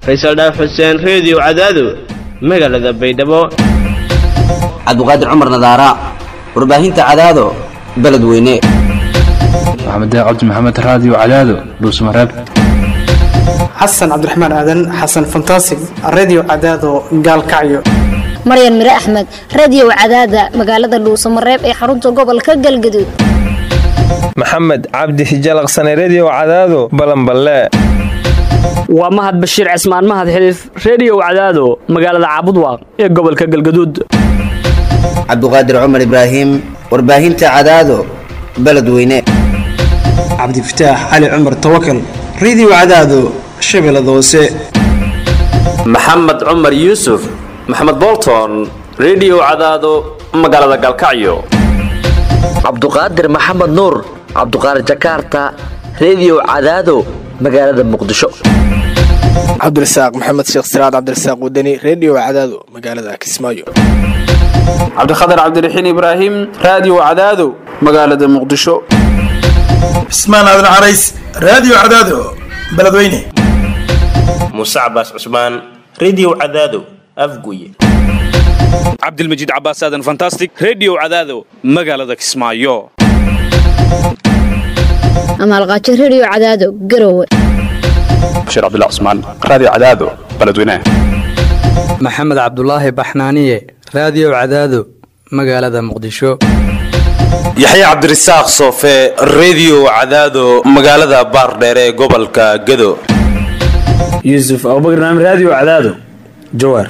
faysal dhaaf xuseen reediyo cadaado magaalada baydhabo cabdiqaadir cumar nadaara warbaahinta cadaado beledweyne maxamed cabdi maxamed raadiyo cadaado dhuusmareeb xasan cabdiraxmaan aadan xasan fantasig redio cadaado gaalkacyo maryan mire axmed radiyow cadaada magaalada dhuusamareeb ee xarunta gobolka galgaduud maxamed cabdi hijalaqsane rediyo cadaado balanballe waa mahad bashiir cismaan mahad xiliif rediyow cadaado magaalada caabudwaaq ee gobolka galgaduud cabdiqaadir cumar ibraahim warbaahinta cadaado beledweyne cabdifataax cali cumar tawakal redio cadaado shabeellada hoose maxamed cumar yuusuf maxamed bolton rediyo cadaado magaalada galkacyo cabduqaadir maxamed nuur cabduqaadir jakaarta rediyo cadaado magaalada muqdisho cabdirasaaq maxamed sheekh siraad cabdirasaaq wadani rediyo cadaado magaalada kismaayo cabdikhatar cabdiraxiin ibraahim raadiyo cadaado magaalada muqdisho cismaan aadan carays raadiyo cadaado beledweyne muuse cabaas cusmaan rediyo cadaado afguye cabdilmajiid cabaas aadan fantastic rediyo cadaado magaalada kismaayo amaalqaajo rediyo cadaado garowe bashiir cabdilla cusmaan raadiyo cadaado beledweyne maxamed cabdulaahi baxnaaniye raadiyo cadaado magaalada muqdisho yaxya cabdirasaaq soofe rediyo cadaado magaalada baardheere ee gobolka gado yuusuf abubakar naam raadiyo cadaado jawaar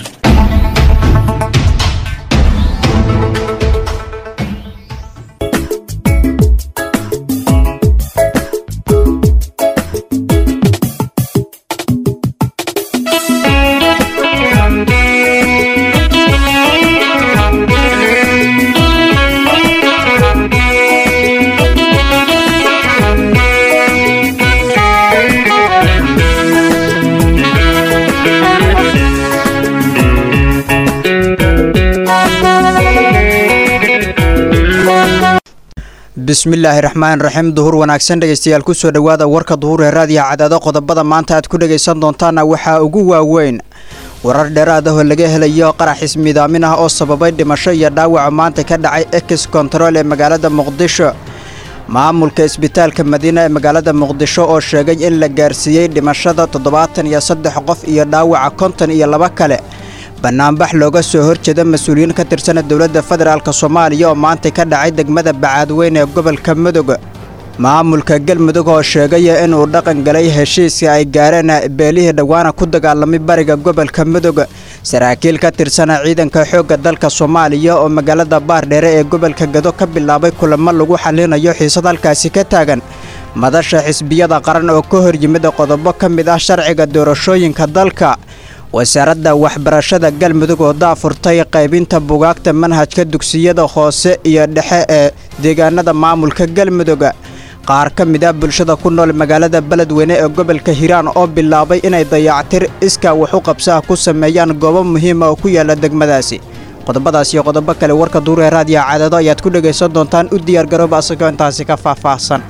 bismillaahi raxmaan raxiim duhur wanaagsan dhegaystayaal kusoo dhowaada warka duhur ee raadiyaha cadaado qodobada maanta aad ku dhagaysan doontaana waxaa ugu waaweyn warar dheeraad ah oo laga helayo qarax ismidaamin ah oo sababay dhimasho iyo dhaawaca maanta ka dhacay ex kontarool ee magaalada muqdisho maamulka isbitaalka madiina ee magaalada muqdisho oo sheegay in la gaarsiiyey dhimashada toddobaatan iyo saddex qof iyo dhaawaca konton iyo laba kale bannaanbax looga soo horjeeda mas-uuliyiin ka tirsana dowladda federaalk soomaaliya oo maanta ka dhacay degmada bacaadweyn ee gobolka mudug maamulka galmudug oo sheegaya inuu dhaqan galay heshiiska ay gaareen beelihii dhowaana ku dagaalamay bariga gobolka mudug saraakiil ka tirsana ciidanka xoogga dalka soomaaliya oo magaalada baardheere ee gobolka gado ka bilaabay kulamo lagu xallinayo xiisad halkaasi ka taagan madasha xisbiyada qaran oo ka hor yimid qodobo ka mid ah sharciga doorashooyinka dalka wasaaradda waxbarashada galmudug oo daafurtay qaybinta bugaagta manhajka dugsiyada hoose iyo dhexe ee deegaanada maamulka galmudug qaar ka mid ah bulshada ku nool magaalada beledweyne ee gobolka hiiraan oo bilaabay inay dayactir iskaa wax u qabsaha ku sameeyaan goobo muhiima oo ku yaala degmadaasi qodobadaas iyo qodobo kale warka duuree raadiya cadaado ayaad ku dhegaysan doontaan u diyaargarooba asagoo intaasi ka faahfaahsan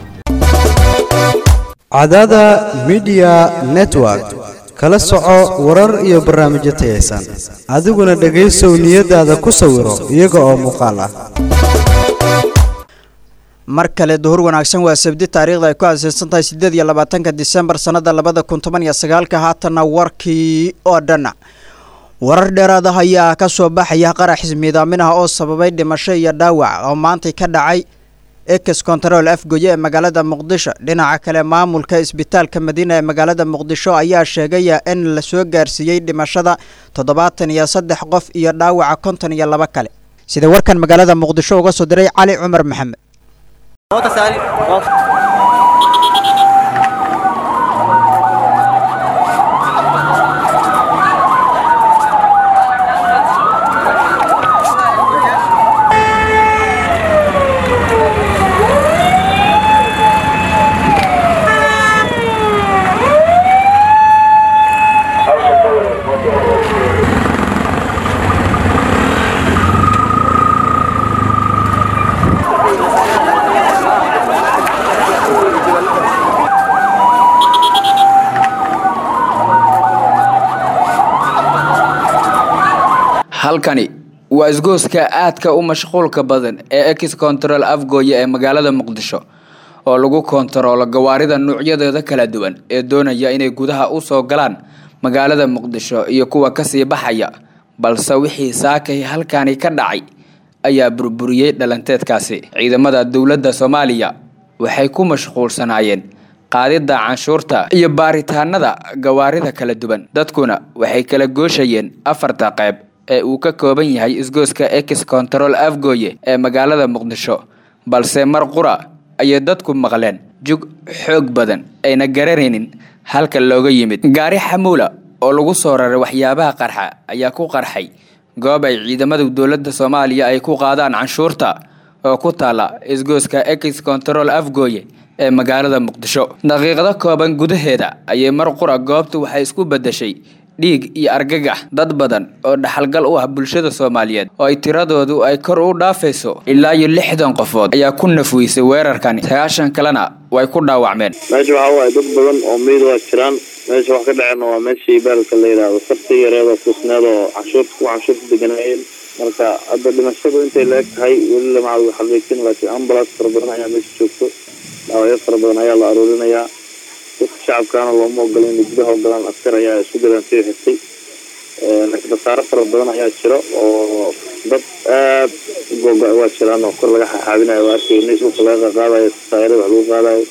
cadaada midiya network kala soco warar iyo barnaamijyo tayaysan adiguna dhegaysow niyadaada ku sawiro iyaga oo muuqaal ah mar kale duhur wanaagsan waa sabdi taariikhda ay ku aaseysan tahay siddeed iyo labaatanka disembar sannada labada kun toban iyo sagaalka haatanna warkii oo dhan warar dheeraad ah ayaa ka soo baxaya qarax ismiidaamin ah oo sababay dhimasho iyo dhaawac oo maantay ka dhacay ex kontarool afgoye ee magaalada muqdisho dhinaca kale maamulka isbitaalka madiina ee magaalada muqdisho ayaa sheegaya in la soo gaarsiiyey dhimashada toddobaatan iyo saddex qof iyo dhaawaca konton iyo laba kale sida warkan magaalada muqdisho uga soo diray cali cumar maxamed halkani waa isgooska aadka u mashquulka badan ee ex control afgooye ee magaalada muqdisho oo lagu kontaroolo gawaarida nuucyadeeda kala duwan ee doonaya inay gudaha u soo galaan magaalada muqdisho iyo kuwa kasii baxaya balse wixii saakay halkani ka dhacay ayaa burburiyey dhalanteedkaasi ciidamada dowladda soomaaliya waxay ku mashquulsanaayeen qaadidda canshuurta iyo baaritaanada gawaarida kala duwan dadkuna waxay kala gooshayeen afarta qayb ee uu ka kooban yahay isgooska ex control afgooye ee magaalada muqdisho balse mar qura ayay dadku maqleen jug xoog badan ayna garanaynin halka looga yimid gaari xamuula oo lagu soo raray waxyaabaha qarxa ayaa ku qarxay goob ay ciidamada dowladda soomaaliya ay ku qaadaan canshuurta oo ku taala isgooska ex control afgooye ee magaalada muqdisho daqiiqado kooban gudaheeda ayay mar qura goobta waxay isku bedeshay dhiig iyo argagax dad badan oo dhaxalgal u ah bulshada soomaaliyeed oo ay tiradoodu ay kor u dhaafayso ilaa iyo lixdan qofood ayaa ku nafweysay weerarkani sagaashan kalena way ku dhaawacmeen meesha waxaa waaye dad badan oo meyd waa jiraan meesha wax ka dhaceen waa meeshii baalka la yidhaahdo sarti yareeda kusneed oo canshuurta ku canshuurta deganaayeen marka hadda dhimashadu intay la eg tahay weli lama cad xaqiijin laakiin ambulance fara badan ayaa meesha joogto dhaawacyo fara badan ayaa la aruurinayaa dadka shacabkaana looma ogola inay gudaha ogolaan askar ayaa isku gadaan sii xirtay laakiin khasaaro fara badan ayaa jiro oo dad aad u googo waa jiraan oo kor laga xaxaabinayo waa arkay dhulka laga qaadayo tasaayirada wax lagu qaadayo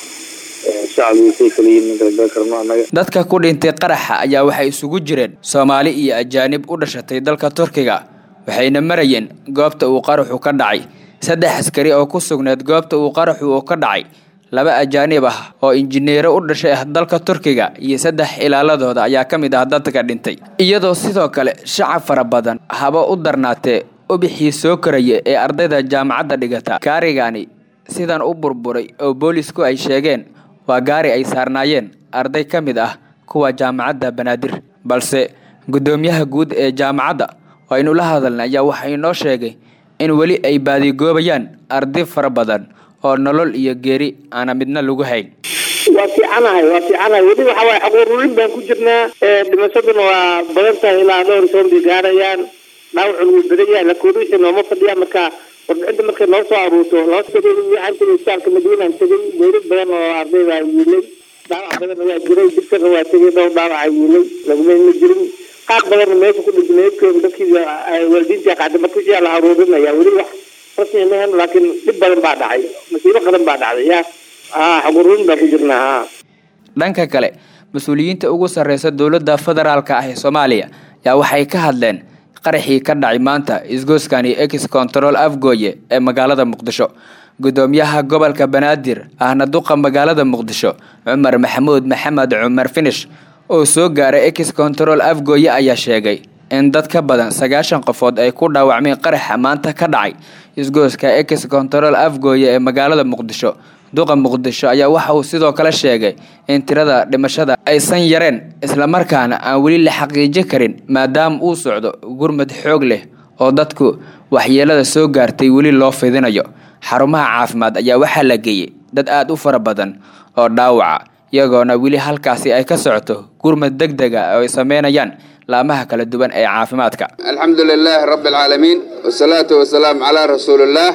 shacabku say kala yihiin kala karno annaga dadka ku dhintay qaraxa ayaa waxay isugu jireen soomaali iyo ajaanib u dhashatay dalka turkiga waxayna marayeen goobta uu qaraxu ka dhacay saddex askari oo ku sugneed goobta uu qaraxu uu ka dhacay laba ajaanib ah oo injineero u dhashay ah dalka turkiga iyo saddex ilaaladooda ayaa ka mid ah dadka dhintay iyadoo sidoo kale shacab fara badan haba u darnaatee ubixii soo koraya ee ardayda jaamacadda dhigata gaarigani sidan u burburay oo boolisku ay sheegeen waa gaari ay saarnaayeen arday ka mid ah kuwa jaamacadda banaadir balse guddoomiyaha guud ee jaamacadda oo aynu la hadalnay ayaa waxaa inoo sheegay in weli ay baadigoobayaan arday fara badan oo nolol iyo geeri aana midna lagu hayn waa fiicanahay waa fiicanahay weli waxa waaye xaquururin baan ku jirnaa dhimashaduna waa badan tahay ilaa dhowr soon bay gaarayaan dhaawacun wuu badan yahay lakoodisha nooma fadhiya marka warbixinta markay noo soo aruurto loo tegay waxaan tegay isbitaalka madiinaan tegay meelo badan oo ardayda yiilay dhaawac badan waa jiray dibkana waa tegay dhowr dhaawaca yiilay laguma ma jirin qaar badanna meesha ku dhintay meedkooda dadkii waalidiinta qaada markasiyaa la aruurinaya weli wax rasmi mahan laakiin dhib badan baa dhacay masiibo qadan baa dhacday ya ha xaquururin baan ku jirnaa ha dhanka kale mas-uuliyiinta ugu sarreysa dowladda federaalka ah ee soomaaliya yaa waxay ka hadleen qaraxii ka dhacay maanta isgooskani ex control afgooye ee magaalada muqdisho guddoomiyaha gobolka banaadir ahna duqa magaalada muqdisho cumar maxamuud maxamed cumar finish oo soo gaaray ex control afgooye ayaa sheegay in dad ka badan sagaashan qofood ay ku dhaawacmeen qaraxa maanta ka dhacay isgooska ex control afgooye ee magaalada muqdisho duqa muqdisho ayaa waxa uu sidoo kale sheegay in tirada dhimashada aysan yareen islamarkaana aan weli la xaqiijin karin maadaama uu socdo gurmad xoog leh oo dadku waxyeelada soo gaartay weli loo fidinayo xarumaha caafimaad ayaa waxaa la geeyey dad aada u fara badan oo dhaawaca iyagoona weli halkaasi ay ka socoto gurmad deg dega oo ay sameynayaan laamaha kala duwan ee caafimaadka alxamdu lilaahi rabbi alcaalamiin wasalaatu wasalaamu calaa rasuulillaah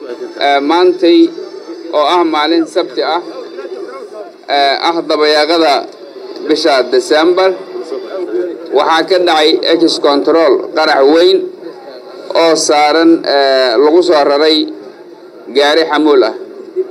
maantay oo ah maalin sabti ah ah dabayaaqada bisha desembar waxaa ka dhacay ex control qarax weyn oo saaran lagu soo raray gaari xamuul ah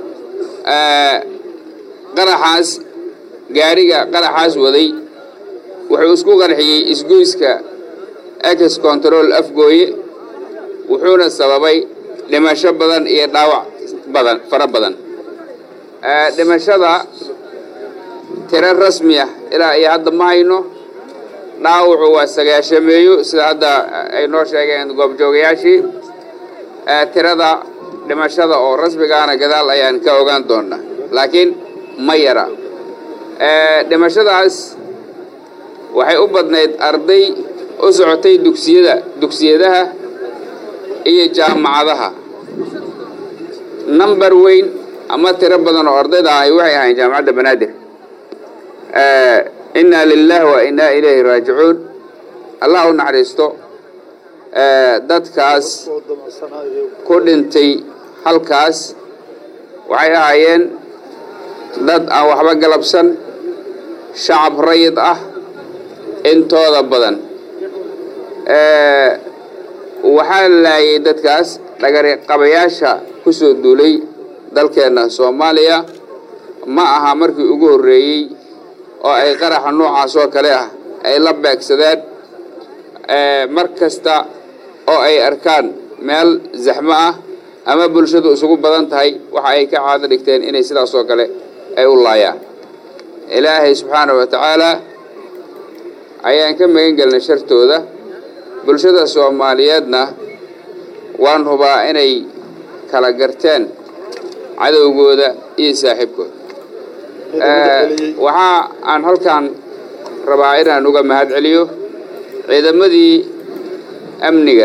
qaraxaas gaariga qaraxaas waday wuxuu isku qarxiyey isgoyska ex control afgooye wuxuuna sababay dhimasho badan iyo dhaawac badan fara badan dhimashada tiro rasmi ah ilaa iyo hadda ma hayno dhaawacu waa sagaashameeyo sida hadda ay noo sheegeen goobjoogayaashii tirada dhimashada oo rasmigaana gadaal ayaan ka ogaan doonaa laakiin ma yara dhimashadaas waxay u badnayd arday u socotay dugsiyada dugsiyadaha iyo jaamacadaha number weyn ama tiro badan oo ardayda ahi waxay ahayn jaamacadda banaadir innaa lilaahi wa innaa ilayhi raajicuun allah u naxariisto dadkaas ku dhintay halkaas waxay ahaayeen dad aan waxba galabsan shacab rayid ah intooda badan waxaa laayay dadkaas dhagariqabayaasha ku soo duulay dalkeenna soomaaliya ma aha markii ugu horreeyey oo ay qaraxa noocaas oo kale ah ay la beegsadeen mar kasta oo ay arkaan meel zaxmo ah ama bulshadu isugu badan tahay waxa ay ka caado dhigteen inay sidaas oo kale ay u laayaan ilaahay subxaana wa tacaalaa ayaan ka magan gelnay shartooda bulshada soomaaliyeedna waan hubaa inay kala garteen cadowgooda iyo saaxiibkooda waxaa aan halkan rabaa inaan uga mahad celiyo ciidamadii amniga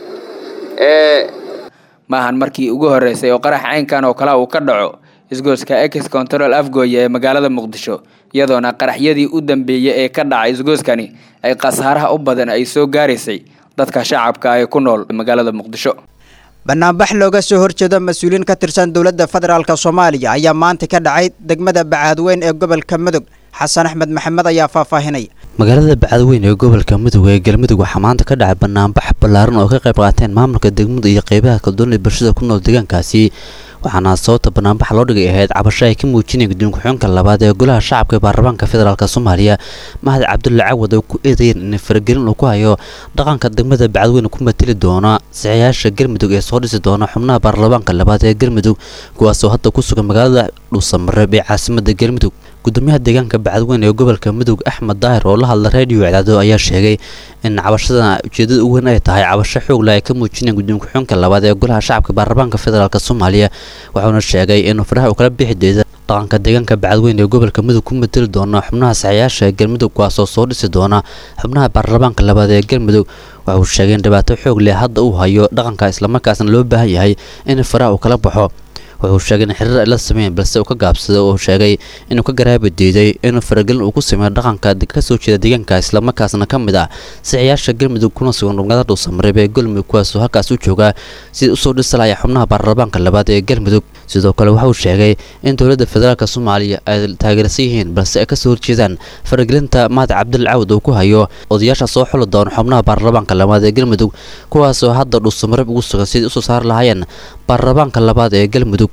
ee maahan markii ugu horeysay oo qarax caynkan oo kale uu ka dhaco isgooska ex control afgooye ee magaalada muqdisho iyadoona qaraxyadii u dambeeyey ee ka dhacay isgooskani ay khasaaraha u badan ay soo gaaraysay dadka shacabka ee ku nool magaalada muqdisho banaanbax looga soo horjeedo mas-uuliyiin ka tirsan dowladda federaalk soomaaliya ayaa maanta ka dhacay degmada bacaadweyn ee gobolka mudug xasan axmed maxamed ayaa faahfaahinaya magaalada bacadweyn ee gobolka mudug ee galmudug waxaa maanta ka dhacay banaanbax ballaaran oo ka qayb qaateen maamulka degmadu iyo qeybaha kaldoon ee bulshada ku nool deegaankaasi waxaana sababta banaanbaxa loo dhigay ahayd cabasho ay ka muujinayeen guddoon ku-xigeenka labaad ee golaha shacabka ee baarlamaanka federaalk soomaaliya mahad cabdulle cawad oo ku eedeeyeen in faragelin uu ku hayo dhaqanka degmada bacadweyne ku mateli doona saxiyaasha galmudug ee soo dhisi doona xubnaha baarlamaanka labaad ee galmudug kuwaasoo hadda ku sugan magaalada dhuusamareeb ee caasimada galmudug gudoomiyaha deegaanka bacadweyne ee gobolka mudug axmed daahir oo la hadla reediyo cadaado ayaa sheegay in cabashadan ujeedada u weyn ay tahay cabasho xoogla ay ka muujinayeen guddoon ku-xigeenka labaad ee golaha shacabka baarlamaanka federaalk soomaaliya wuxuuna sheegay inuu faraha uu kala bixi deeda dhaqanka deegaanka bacadweyne ee gobolka mudug ku mateli doona xubnaha saxiyaasha ee galmudug kuwaasoo soo dhisi doona xubnaha baarlamaanka labaad ee galmudug waxauu sheegay in dhibaato xoog leh hadda uu hayo dhaqanka islamarkaasna loo baahan yahay in faraha uu kala baxo wuxuu sheegay in xiriir ay la sameeyeen balse uu ka gaabsaday oo sheegay inuu ka garaabi diiday inuu faragelin uu ku sameeyo dhaqanka ka soo jeeda deegaanka islamarkaasna ka mid ah saxiyaasha galmudug kuna sugan magaalada dhuusamareeb ee galmudug kuwaasoo halkaas u jooga sidii usoo dhisi lahaya xubnaha baarlamaanka labaad ee galmudug sidoo kale waxa uu sheegay in dowladda federaalk soomaaliya ay taageersan yihiin balse ay kasoo horjeedaan faragelinta mahad cabdil cawd uu ku hayo odayaasha soo xuli doona xubnaha baarlamaanka labaad ee galmudug kuwaasoo hadda dhuusamareeb ugu sugan sidii usoo saari lahaayeen baarlamaanka labaad ee galmudug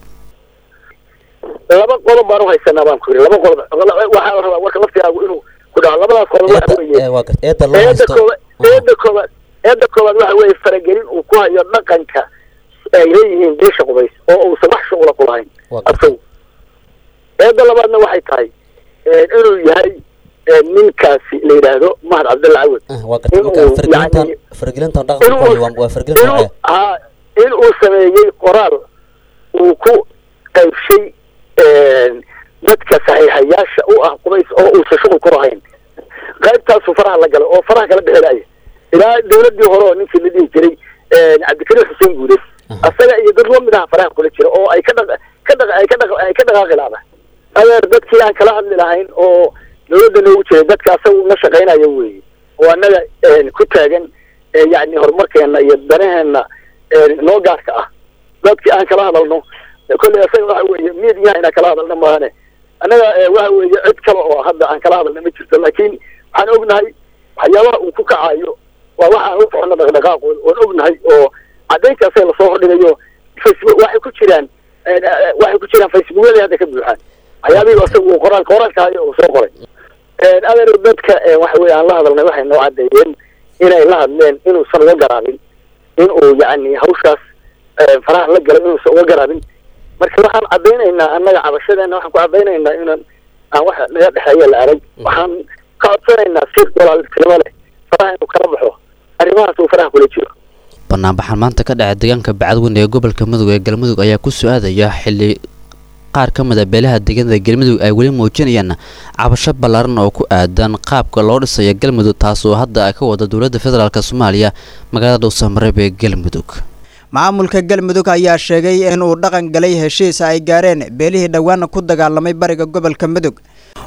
laba qodob baan uhaysanaa baan ku yiri laba qodob waxaa la rabaa warka laftigaagu inuu ku dhaco labadaas qodob waxa weeye eeda koobaad eeda koobaad eeda koobaad waxa weeye faragelin uu ku hayo dhaqanka ay leeyihiin beesha qubays oo uusan wax shuqula ku lahayn asagu eeda labaadna waxay tahay inuu yahay ninkaasi la yidhaahdo mahad cabdalla cawad inuu ha in uu sameeyey qoraal uu ku qaybshay dadka saxiixayaasha u ah qubays oo uusan shuqul ku lahayn qaybtaasu faraha la galay oo faraha kala dhexelaya ilaa dawladii hore oo ninkii la dhihi jiray cabdikariim xuseen guude asaga iyo dad lamid aha faraha kula jira oo ay ka dhaq ka dhaq ay ka dhaq ay ka dhaqaaqi laada adeer dadkii aan kala hadli lahayn oo dawladda noogu jiray dadka asaga una shaqaynayo weeye oo annaga ku taagan yacni horumarkeena iyo danaheena noo gaarka ah dadkii aan kala hadalno kolley asaga waxa weeye miidiyaha inaan kala hadalno maahane annaga waxa weeye cid kale oo hadda aan kala hadalna ma jirto laakiin waxaan ognahay waxyaabaha uu ku kacayo waa waxaan u socono dhaqdhaqaaqooda oon ognahay oo caddayntaasee lasoo hordhigayo facebook waxay ku jiraan waxay ku jiraan facebookyada hadda ka buuxaan waxyaabihii asaga uu qoraal qoraalka hayo uu soo qoray adeer dadka waxa weye aan la hadalnay waxay noo caddeeyeen inay la hadleen inuusan uga garaabin in uu yacni hawshaas faraha la galay inuusan uga garaabin marka waxaan caddaynaynaa annaga cabashadeena waxaan ku caddaynaynaa inaan aan wax naga dhexeeya la arag waxaan ka codsanaynaa si walaaltinimo leh faraha inuu kala baxo arrimahaas uu faraha kula jiro banaanbaxan maanta ka dhacay deegaanka bacadweyne ee gobolka mudug ee galmudug ayaa ku soo aadaya xilli qaar ka mid a beelaha deegaanada galmudug ay weli muujinayaan cabasho ballaaran oo ku aadan qaabka loo dhisayo galmudug taasoo hadda ay ka wada dowladda federaalk soomaaliya magaalada dhuusamareeb ee galmudug maamulka galmudug ayaa sheegay inuu dhaqan galay heshiis ay gaareen beelihii dhowaana ku dagaalamay bariga gobolka mudug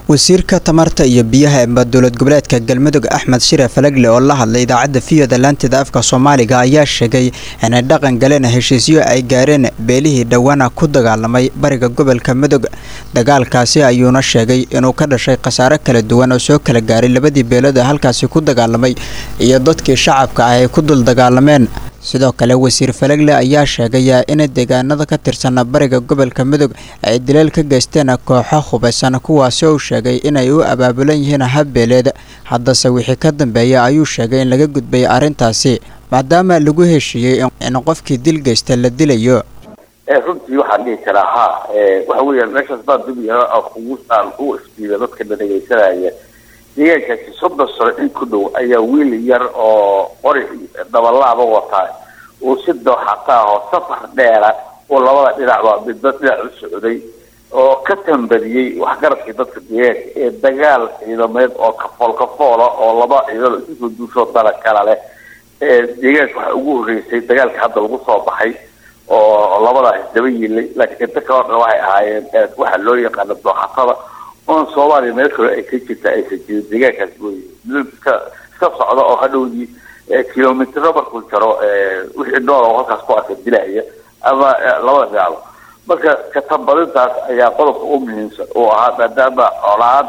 wasiirka tamarta iyo biyaha ee dowlad goboleedka galmudug axmed shire falagle oo la hadlay idaacadda viyada laanteeda afka soomaaliga ayaa sheegay inay dhaqan galeen heshiisyo ay gaareen beelihii dhowaana ku dagaalamay bariga gobolka mudug dagaalkaasi ayuuna sheegay inuu ka dhashay khasaare kala duwan oo soo kala gaaray labadii beelood ee halkaasi ku dagaalamay iyo dadkii shacabka ah ay ku dul dagaalameen sidoo kale wasiir falagle ayaa sheegay in deegaanada ka tirsan bariga gobolka mudug ay dileel ka geysteen kooxo hubaysan kuwaasi uu sheegay inay u abaabulan yihiin habbeeleed haddase wixii ka dambeeya ayuu sheegay in laga gudbay arrintaasi maadaama lagu heshiiyey in qofkii dil geysta la dilayo runtii waxaan dhihi karaa ha waxa weeyaan meeshaas baa dubiya kugu aan u isbiida dadka la dhegaysanaya deegaankaasi soddon sano in ku dhow ayaa wiil yar oo qori dabalaaba wataa uu si dooxataa oo safar dheera oo labada dhinacba midba dhinac u socday oo ka tambadiyey waxgaradkii dadka deegaanka ee dagaal ciidameed oo kafool kafoola oo laba ciidano isusoo duushoo dala kala leh ee deegaanka waxaa ugu horreysay dagaalka hadda lagu soo baxay oo labadaas daba yiilay laakiin inta kaloo dhan waxay ahaayeen waxaa loo yaqaana dooxatada oon soomaaliya meel kale ay ka jirta aysan jirin deegaankaas wey iska iska socda oo hadhowdii kilomitro markuu jaro wixii nool oo halkaas ku arka dilaya ama labada dhinacba marka katambadintaas ayaa qodobka u muhiimsan uu ahaa maadaama colaad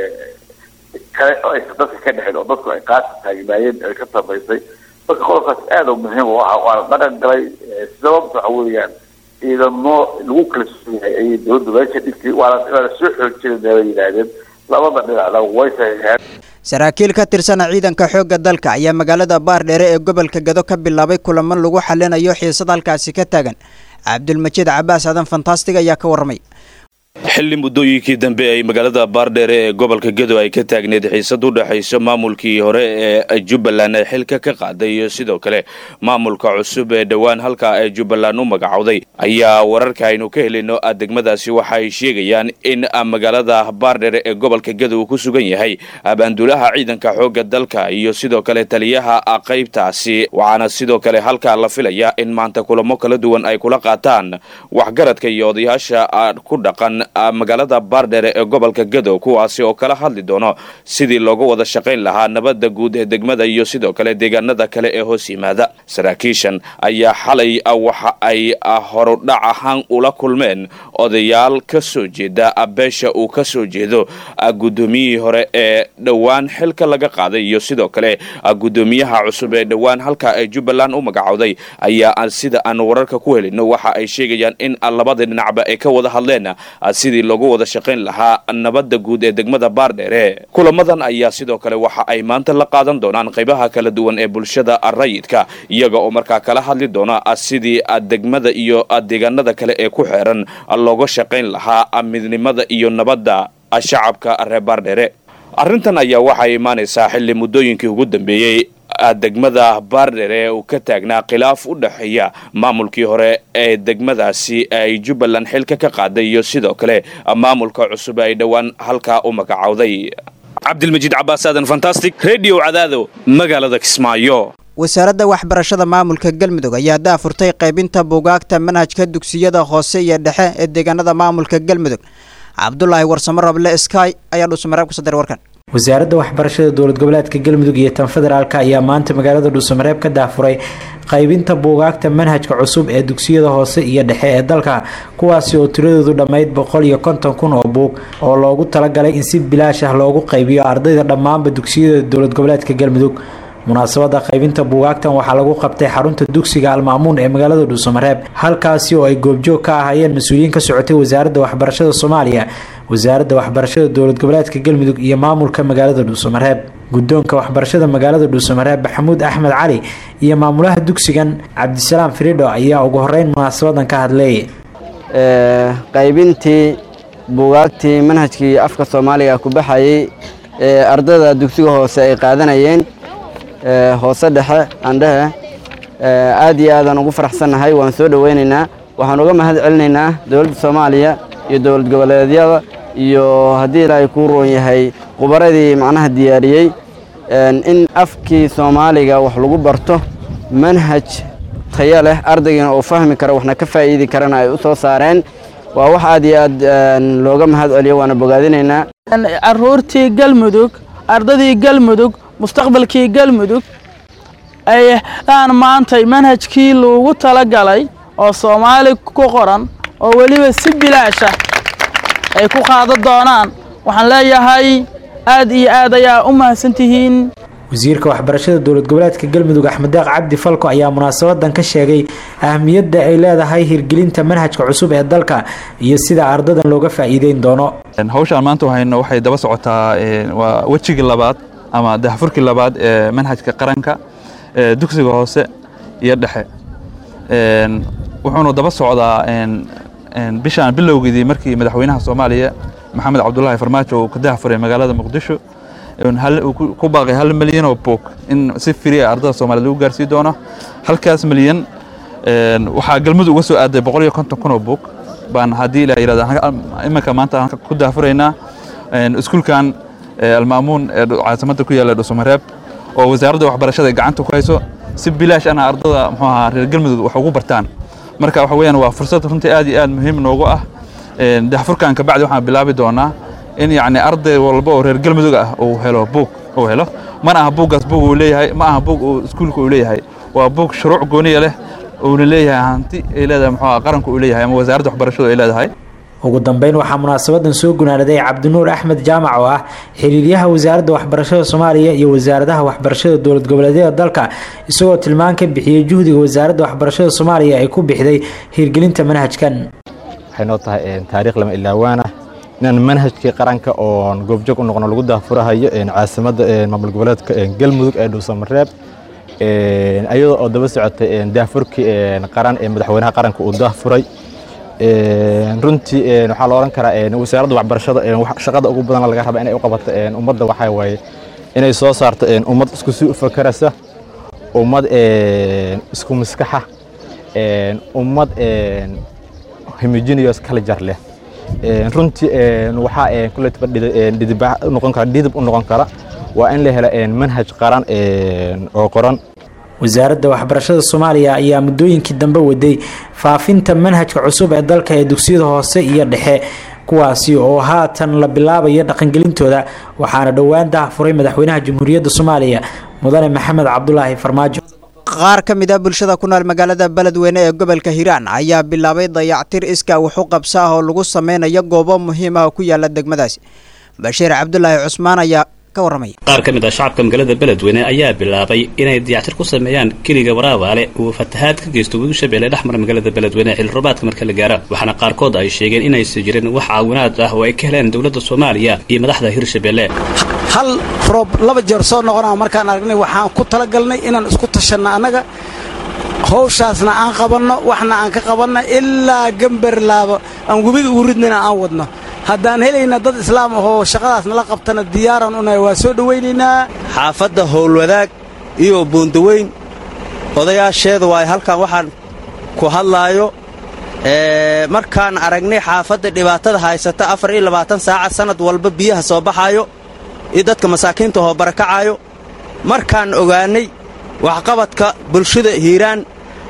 kale oo aysan dadka ka dhexin oo dadku ay qaasi taagnaayeen ay ka dambaysay marka qodobkaas aada u muhiim u aha waana dhaqan galay sababta waxa weeyaan ciidamo lagu kala sooyahay ayay dowladda meesha dhigtay waana waana soo xoojinayna bay yidhaahdeen labada dhinacna way saxiixeen saraakiil ka tirsan ciidanka xoogga dalka ayaa magaalada baardheere ee gobolka gado ka bilaabay kulamo lagu xalinayo xiisad halkaasi ka taagan cabdulmajiid cabaas aadan fantastig ayaa ka warramay xilli muddooyinkii dambe ay magaalada baardheere ee gobolka gedo ay ka taagneed xiisad u dhexayso maamulkii hore ee jubbaland ee xilka ka qaaday iyo sidoo kale maamulka cusub ee dhowaan halka ee jubbaland u magacowday ayaa wararka aynu ka helino degmadaasi waxa ay sheegayaan in magaalada baardheere ee gobolka gedo uu ku sugan yahay abaandulaha ciidanka xoogga dalka iyo sidoo kale taliyaha qaybtaasi waxaana sidoo kale halkaa la filaya in maanta kulamo kala duwan ay kula qaataan waxgaradka iyo odayaasha ku dhaqan magaalada baardheere ee gobolka gadow kuwaasi oo kala hadli doono sidii looga wada shaqayn lahaa nabadda guud ee degmada iyo sidoo kale deegaanada kale ee hoos yimaada saraakiishan ayaa xalay waxa ay horudhac ahaan ula kulmeen odayaal ka soo jeeda beesha uu ka soo jeedo guddoomiyihii hore ee dhowaan xilka laga qaaday iyo sidoo kale guddoomiyaha cusub ee dhowaan halka ee jubbaland u magacowday ayaa sida aan wararka ku helino waxa ay sheegayaan in labada dhinacba ay ka wada hadleen sidii loogu wada shaqayn lahaa nabadda guud ee degmada baardheere kulamadan ayaa sidoo kale waxa ay maanta la qaadan doonaan qaybaha kala duwan ee bulshada rayidka iyaga oo markaa kala hadli doona sidii degmada iyo deegaanada kale ee ku xeeran looga shaqayn lahaa midnimada iyo nabadda shacabka reer baardheere arrintan ayaa waxay imaanaysaa xilli muddooyinkii ugu dambeeyey degmada baardheere ee uu ka taagnaa khilaaf u dhexeeya maamulkii hore ee degmadaasi ay jubbaland xilka ka qaaday iyo sidoo kale maamulka cusub ay dhowaan halkaa u magacowday cabdilmajiid cabaas aadan fantastic redio cadaado magaalada kismaayo wasaaradda waxbarashada maamulka galmudug ayaa daafurtay qaybinta buugaagta manhajka dugsiyada hoose iyo dhexe ee deegaanada maamulka galmudug cabdulaahi warsamo rable sky ayaa dhuusamareeb ku sadar warkan wasaaradda waxbarashada dowlad goboleedka galmudug iyo tan federaalk ayaa maanta magaalada dhuusamareeb ka daafuray qaybinta buugaagta manhajka cusub ee dugsiyada hoose iyo dhexe ee dalka kuwaasi oo tiradoodu dhammayd boqol iyo konton kun oo buug oo loogu talagalay in si bilaash ah loogu qaybiyo ardayda dhammaanba dugsiyada dowlad goboleedka galmudug munaasabada qaybinta buugaagtan waxaa lagu qabtay xarunta dugsiga almaamuun ee magaalada dhuusamareeb halkaasi oo ay goobjoog ka ahayeen mas-uuliyiin ka socotay wasaaradda waxbarashada soomaaliya wasaaradda waxbarashada dowlad goboleedka galmudug iyo maamulka magaalada dhuusamareeb guddoonka waxbarashada magaalada dhuusamareeb maxamuud axmed cali iyo maamulaha dugsigan cabdisalaam firidho ayaa ugu horeyn munaasabadan ka hadlay qaybintii buugaagtii manhajkii afka soomaaliga ku baxayay ee ardayda dugsiga hoose ay qaadanayeen hoose dhexe andhehe aad iyo aadaan ugu faraxsannahay waan soo dhoweynaynaa waxaan uga mahad celinaynaa dowladda soomaaliya iyo dowlad goboleedyada iyo haddii ilaahay kuu roon yahay khubaradii macnaha diyaariyey in afkii soomaaliga wax lagu barto manhaj tayo leh ardaygiina uu fahmi karo waxna ka faa'iidi karana ay u soo saareen waa wax aad iyo aad looga mahad celiyo waana bogaadinaynaa caruurtii galmudug ardadii galmudug mustaqbalkii galmudug ayaan maantay manhajkii loogu talagalay oo soomaali ku qoran oo weliba si bilaasha ay ku qaadan doonaan waxaan leeyahay aad iyo aad ayaa u mahadsantihiin wasiirka waxbarashada dowlad goboleedka galmudug axmed deeq cabdi falko ayaa munaasabadan ka sheegay ahmiyadda ay leedahay hirgelinta manhajka cusub ee dalka iyo sida ardadan looga faa'iideyn doono hawshaan maanta waxaynu waxay daba socotaa waa wejigii labaad ama dahfurkii labaad ee manhajka qaranka ee dugsiga hoose iyo dhexe wuxuuna daba socdaa bishaan bilowgeedii markii madaxweynaha soomaaliya maxamed cabdulaahi farmaajo uu ka dahfuray magaalada muqdisho ku baaqay hal milyan oo buug in si firi ah ardada soomaaliyed lagu gaarsii doono halkaas milyan waxaa galmudug uga soo aaday boqol iyo konton kun oo buug baan haddii ilaah yirahda iminka maanta aan ku daafuraynaa iskuulkan almaamuun ee caasimadda ku yaalla dhuusamareeb oo wasaaradda waxbarashada ay gacanta ku hayso si bilaash ana ardada muxuu ahaa reer galmudug wax ugu bartaan marka waxa weeyaan waa fursad runtii aad iyo aad muhiim noogu ah dahfurkan kabacdi waxaan bilaabi doonaa in yacni arday walba oo reer galmudug ah uu helo buug uu helo mana aha buuggaas buug uu leeyahay ma aha buug uu iskuulka uu leeyahay waa buug shuruuc gooniya leh uuna leeyahay hanti ay leedahay muxuu ahaa qaranku uu leeyahay ama wasaaradda waxbarashadu ay leedahay ugu dambeyn waxaa munaasabadan soo gunaanaday cabdinuur axmed jaamac oo ah xiriiryaha wasaaradda waxbarashada soomaaliya iyo wasaaradaha waxbarashada dowlad goboleedyada dalka isagoo tilmaan ka bixiyey juhdiga wasaaradda waxbarashada soomaaliya ay ku bixday hirgelinta manhajkan waxay noo tahay taariikh lama ilaawaana inaan manhajkii qaranka oon goobjoog u noqono lagu daafurahayo caasimadda maamul goboleedka galmudug ee dhuusamareeb ayadoo oo daba socotay daafurkii qaran ee madaxweynaha qaranka uu daafuray runtii waxaa la odhan karaa wasaaradda waxbarashada shaqada ugu badan laga raba inay u qabato ummadda waxaa waaye inay soo saarto ummad isku sii u fakarasa ummad isku maskaxa ummad homogeneous culture leh runtii waxaa kuletba dhidib noqon kara dhidib u noqon kara waa in la hela manhaj qaran oo qoran wasaaradda waxbarashada soomaaliya ayaa muddooyinkii dambe waday faafinta manhajka cusub ee dalka ee dugsiyada hoose iyo dhexe kuwaasi oo haatan la bilaabayo dhaqangelintooda waxaana dhowaan daahfuray madaxweynaha jamhuuriyadda soomaaliya mudane maxamed cabdulaahi farmaajo qaar ka mid a bulshada ku nool magaalada beledweyne ee gobolka hiiraan ayaa bilaabay dayactir iskaa wuxu qabsa ah oo lagu sameynayo goobo muhiim ah oo ku yaala degmadaasi bashiir cabdulaahi cusmaan ayaa ka warramaya qaar ka mid ah shacabka magaalada beledweyne ayaa bilaabay inay dayactir ku sameeyaan keliga waraabaale uu fatahaad ka geysto webi shabeelle dhexmara magaalada beledweyne xilli roobaadka marka la gaaro waxaana qaarkood ay sheegeen inaysan jirin wax caawinaad ah oo ay ka heleen dowladda soomaaliya iyo madaxda hirshabeelle hal roob laba jeer soo noqonaa markaan aragnay waxaan ku talagalnay inaan isku tashanno annaga hawshaasna aan qabanno waxna aan ka qabanno ilaa gambarlaaba aan webiga ugu ridnayna aan wadno haddaan helayna dad islaam ahoo shaqadaas nala qabtana diyaaran unahay waa soo dhowaynaynaa xaafadda howlwadaag iyo buundaweyn odayaasheeda waay halkan waxaan ku hadlaayo markaan aragnay xaafadda dhibaatada haysata afar iyo labaatan saaca sannad walba biyaha soo baxaayo iyo dadka masaakiinta hoo barakacaayo markaan ogaannay waxqabadka bulshada hiiraan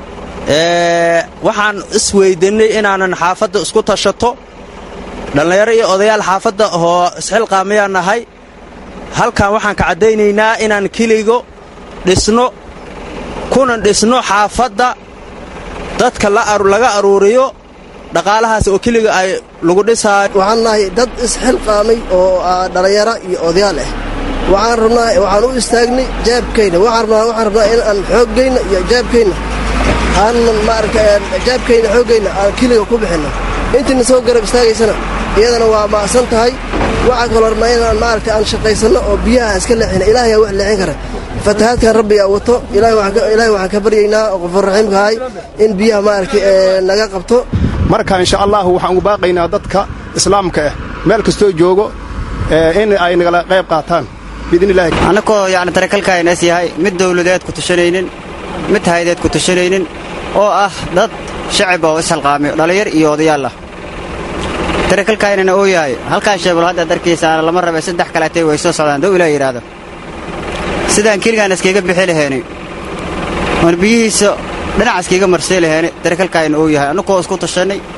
waxaan isweydannay inaanan xaafadda isku tashato dhallinyaro iyo odayaal xaafadda oo isxilqaamayaan nahay halkan waxaan ka caddaynaynaa inaan keligo dhisno kunan dhisno xaafadda dadka laga aruuriyo dhaqaalahaas oo keliga ay lagu dhisaayo waxaan nahay dad isxilqaamay oo dhallinyaro iyo odayaal ah waxaan rabnaa waxaan u istaagnay jaabkayna waxaan rabnaa waxaan rabnaa in aan xooggayna iyo jaabkayna aanan maaragta jaabkayna xooggayna aan keliga ku bixinno intiina soo garab istaagaysana iyadana waa ma'san tahay waxaan kaloo rabnaa inaan maaragta aan shaqaysanno oo biyaha iska leexina ilaahay aa wax leexin kara fatahaadkan rabbigaa wato ilaahay waxaan ka baryaynaa oo qofur raxiimkahay in biyaha maaragtay naga qabto marka insha allahu waxaan ugu baaqaynaa dadka islaamka ah meel kastoo joogo in ay nagala qayb qaataan biidnillahi annagoo yacni tarakalkaynas yahay mid dawladeed ku tashanaynin mid haydeed ku tashanaynin oo ah dad shacib oo ishalqaamiyo dhallinyar iyo odayaal ah tarakalkaynana uu yahay halkaan sheebal haddaad arkaysaana lama rabe saddex kaleetay way soo socdaan dow ilaa yidhaahdo sidaan keligaan iskaga bixi lahaynay oon biyihiisa dhinac iskaga marsay lahaynay tarakalkaayna uu yahay annagoo isku tashannay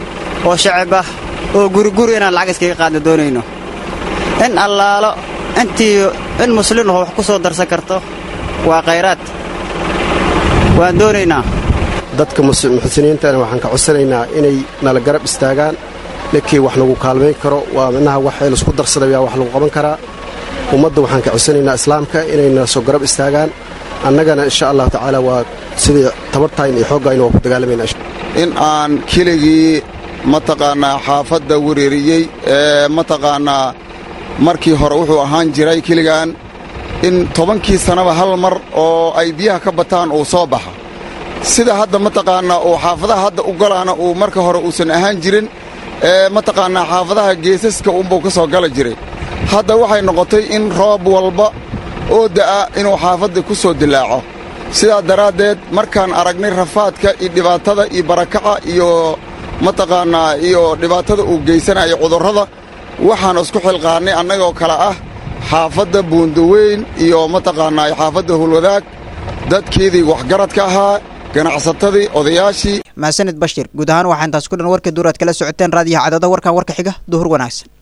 oo shacab ah oo guriguri inaan lacag iskaga qaadna doonayno in allaalo intii in muslimaho wax ku soo darsan karto waa khayraad waan doonaynaa dadka muxsiniintana waxaan ka codsanaynaa inay nala garab istaagaan ninkii wax nagu kaalmayn karo waa minaha wax laisku darsaday wax lagu qaban karaa ummadda waxaan ka codsanaynaa islaamka inay nala soo garab istaagaan annagana insha allahu tacaala waa sidii tabartayn iyo xooggaayna waa ku dagaalamayna in aan keligii mataqaannaa xaafadda wereeriyey ee mataqaannaa markii hore wuxuu ahaan jiray keligaan in tobankii sannaba hal mar oo ay biyaha ka bataan uu soo baxa sida hadda mataqaannaa uu xaafadaha hadda u galaana uu marka hore uusan ahaan jirin ee mataqaannaa xaafadaha geesaska unbuu ka soo gala jiray hadda waxay noqotay in roob walba oo da'a inuu xaafadda ku soo dilaaco sidaa daraaddeed markaan aragnay rafaadka iyo dhibaatada iyo barakaca iyo mataqaannaa iyo dhibaatada uu geysanayo cudurrada waxaan isku xilqaannay annagoo kale ah xaafadda buundaweyn iyo mataqaannaa xaafadda hulwadaag dadkeedii waxgaradka ahaa ganacsatadii odayaashii mahadsanid bashir guud ahaan waxaa intaas ku dhan warkii duur aad kala socoteen raadiyaha cadada warkan warka xiga duhur wanaagsan